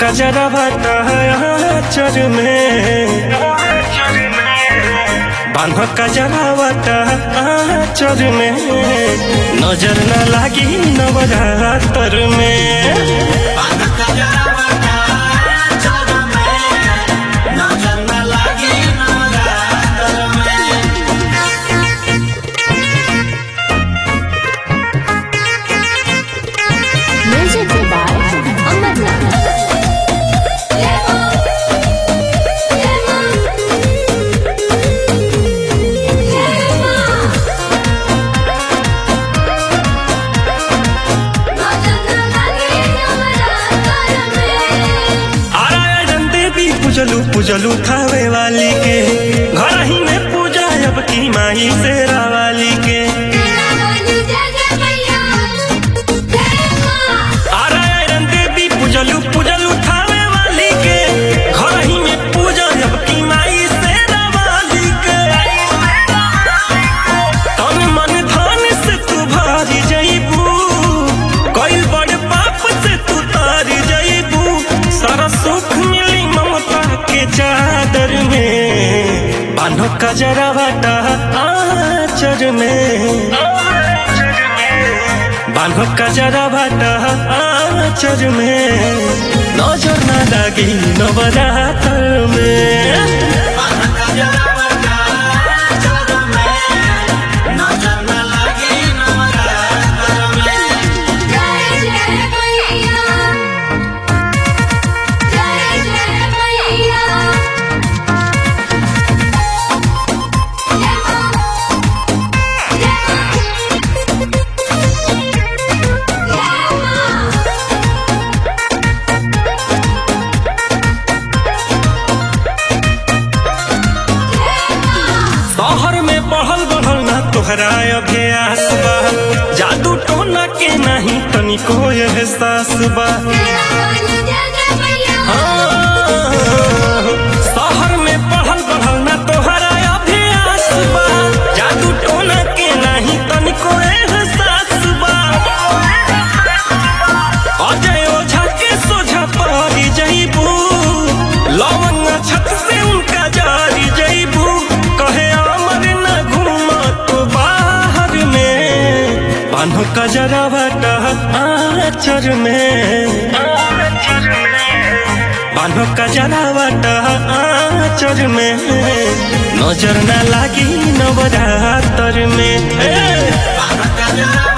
कजरा भाटा चर में बांध कजरा भाटा चर में नजर न लागी नवरात्र में Music by Amarnath. आरायण देवी पूजलू पूजलू थावे वाली के घर ही में पूजा अब की माई शेरा वाली के आरायण देवी पूजलू पूजलू थावे वाली के घर ही में पूजा अब की माई शेरा वाली के तन मन धन से तू भारी जईबू कोई बड़ पाप से तू तारी जईबू सारा सुख मिली ममता के चादर में बान्हो कजरा बाटा आचर में बान्हो कजरा बाटा आचर में नजर न लागी नवरात्र में शहर में बढ़ल बढ़ल ना तोहरा अभ्यास बा जादू टोना के नहीं तनिको एहसास बा शहर में पढ़ल बढ़ल ना तोहरा अभ्यास बा जादू टोना के नहीं तनिको एहसास बा अजय ओझा के सोझा पड़ी जईबू लवंग छत से उनका जारी जईबू कहे अमर न घूम तो बाहर में बान्हो कजरा बटा आचर में बान्हो कजरा बटा आचर में नजर न लागी नवरात्र में ए!